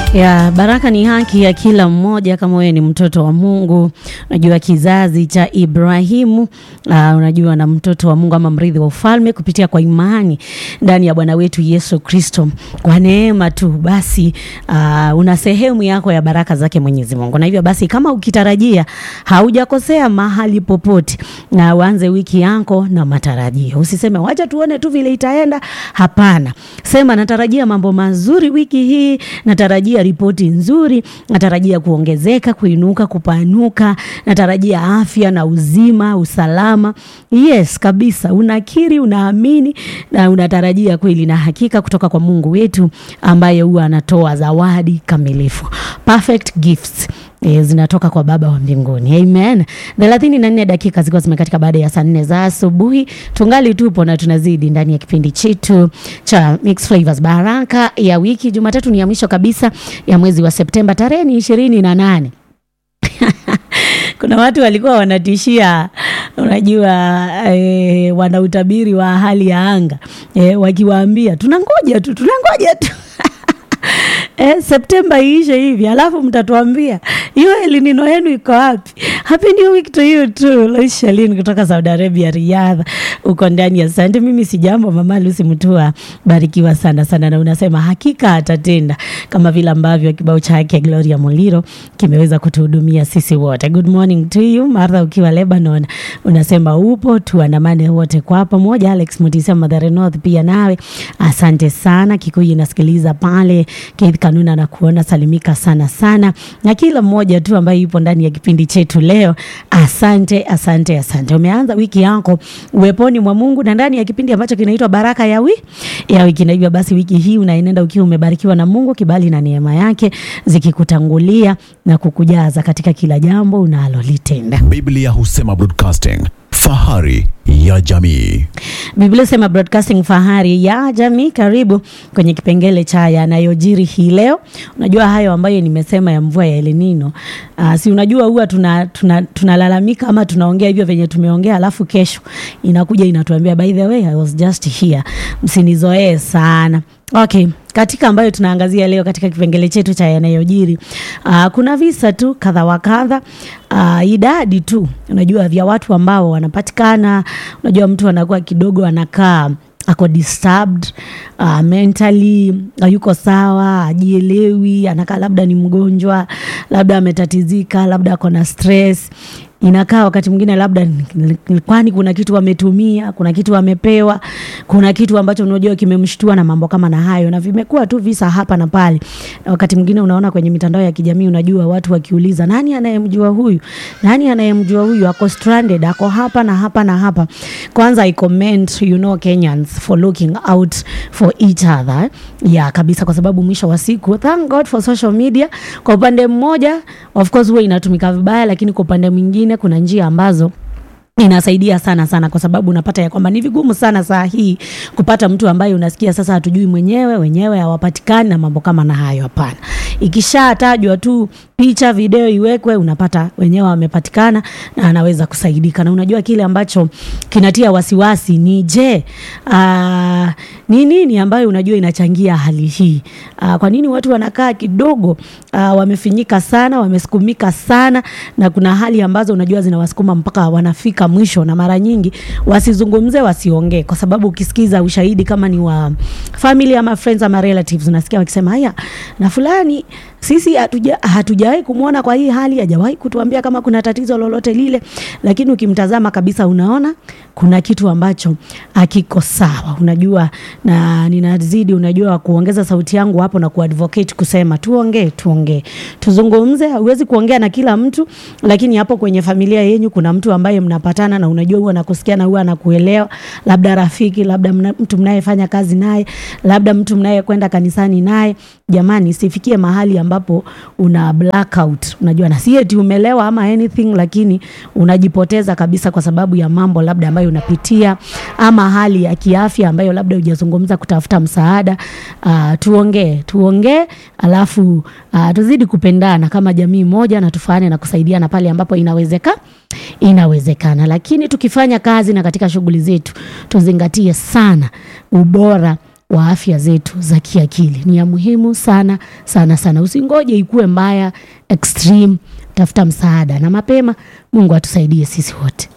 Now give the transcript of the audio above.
ya baraka ni haki ya kila mmoja. Kama wewe ni mtoto wa Mungu, unajua kizazi cha Ibrahimu, uh, unajua na mtoto wa Mungu ama mrithi wa ufalme kupitia kwa imani ndani ya Bwana wetu Yesu Kristo, kwa neema tu basi, uh, una sehemu yako ya baraka zake Mwenyezi Mungu. Na hivyo basi, kama ukitarajia, haujakosea mahali popote, na uanze wiki yako na matarajio. Usiseme wacha tuone tu vile itaenda. Hapana, sema natarajia mambo mazuri wiki hii, natarajia ripoti nzuri, natarajia kuongezeka, kuinuka, kupanuka, natarajia afya na uzima, usalama. Yes, kabisa, unakiri, unaamini na unatarajia kweli na hakika kutoka kwa Mungu wetu ambaye huwa anatoa zawadi kamilifu, perfect gifts E, zinatoka kwa Baba wa mbinguni. Amen. thelathini na nne dakika zikiwa zimekatika baada ya saa nne za asubuhi, tungali tupo na tunazidi ndani ya kipindi chetu cha Mix Flavors, baraka ya wiki. Jumatatu ni ya mwisho kabisa ya mwezi wa Septemba, tarehe ni ishirini na nane. Kuna watu walikuwa wanatishia, unajua e, wana utabiri wa hali ya anga e, wakiwaambia tunangoja tu tunangoja tu Eh, Septemba iishe hivi alafu mtatuambia hiyo elinino yenu iko wapi? Happy new week to you too. Lois Shalin kutoka Saudi Arabia, Riyadh, uko ndani ya sante. Mimi si jambo, mama Lucy Mutua, barikiwa sana sana, na unasema hakika atatenda kama vile ambavyo kibao chake Gloria Muliro kimeweza kutuhudumia sisi wote. Good morning to you Martha, ukiwa Lebanon, unasema upo, tuandamane wote kwa pamoja. Alex Mutisia Mathare North, pia nawe asante sana. Kikuyu inasikiliza pale Keith Kanuna na kuona salimika sana sana, na kila mmoja tu ambaye yupo ndani ya kipindi chetu leo, asante asante asante. Umeanza wiki yako uweponi mwa Mungu na ndani ya kipindi ambacho kinaitwa baraka ya wi ya wiki, na hivyo basi wiki hii unaenenda ukiwa umebarikiwa na Mungu, kibali na neema yake zikikutangulia na kukujaza katika kila jambo unalolitenda. Biblia husema broadcasting, fahari ya jamii. Biblia sema broadcasting fahari ya jamii. Karibu kwenye kipengele cha yanayojiri hii leo. Unajua hayo ambayo nimesema ya mvua ya El Nino. Uh, si unajua huwa tunalalamika tuna, tuna ama tunaongea hivyo venye tumeongea, alafu kesho inakuja inatuambia by the way I was just here. Msinizoee sana. Okay, katika ambayo tunaangazia leo katika kipengele chetu cha yanayojiri, uh, kuna visa tu kadha wa kadha, uh, idadi tu unajua vya watu ambao wanapatikana. Unajua mtu anakuwa kidogo anakaa ako disturbed uh, mentally hayuko sawa, ajielewi, anakaa labda ni mgonjwa, labda ametatizika, labda ako na stress inakaa wakati mwingine labda kwani kuna kitu wametumia, kuna kitu wamepewa, kuna kitu ambacho unajua kimemshtua na mambo kama na hayo, na vimekuwa tu visa hapa na pale. Na wakati mwingine unaona kwenye mitandao ya kijamii, unajua watu wakiuliza, nani anayemjua huyu, nani anayemjua huyu, ako stranded, ako hapa na hapa na hapa. Kwanza I commend you know Kenyans for looking out for each other ya kabisa, kwa sababu mwisho wa siku, thank God for social media. Kwa upande mmoja of course huwa inatumika vibaya, lakini kwa upande mwingine kuna njia ambazo inasaidia sana sana, kwa sababu unapata ya kwamba ni vigumu sana saa hii kupata mtu ambaye unasikia sasa hatujui mwenyewe, wenyewe hawapatikani na mambo kama na hayo. Hapana, ikishatajwa tu picha, video iwekwe, unapata wenyewe wamepatikana na anaweza kusaidika. Na unajua kile ambacho kinatia wasiwasi ni je, aa, ni nini ambayo unajua inachangia hali hii? Aa, kwa nini watu wanakaa kidogo, aa, wamefinyika sana, wamesukumika sana, na kuna hali ambazo unajua zinawasukuma mpaka wanafika mwisho, na mara nyingi wasizungumze, wasiongee, kwa sababu ukisikiza ushahidi kama ni wa family ama friends ama relatives, unasikia wakisema haya, na fulani sisi hatuja hatujawahi kumwona kwa hii hali, hajawahi kutuambia kama kuna tatizo lolote lile, lakini ukimtazama kabisa unaona kuna kitu ambacho hakiko sawa, unajua. Na ninazidi unajua kuongeza sauti yangu hapo na kuadvocate kusema tuongee, tuongee, tuzungumze. Huwezi kuongea na kila mtu, lakini hapo kwenye familia yenyu kuna mtu ambaye mnapatana na unajua huwa anakusikia na huwa anakuelewa, labda rafiki, labda mna, mtu mnayefanya kazi naye, labda mtu mnayekwenda kanisani naye. Jamani, sifikie mahali ambapo una blackout, unajua, na si eti umelewa ama anything, lakini unajipoteza kabisa kwa sababu ya mambo labda ambayo unapitia ama hali ya kiafya ambayo labda hujazungumza kutafuta msaada. Uh, tuongee tuongee, alafu uh, tuzidi kupendana kama jamii moja na tufane na kusaidiana pale ambapo inawezeka inawezekana, lakini tukifanya kazi na katika shughuli zetu tuzingatie sana ubora wa afya zetu za kiakili. Ni ya muhimu sana sana sana. Usingoje ikuwe mbaya extreme, tafuta msaada na mapema. Mungu atusaidie sisi wote.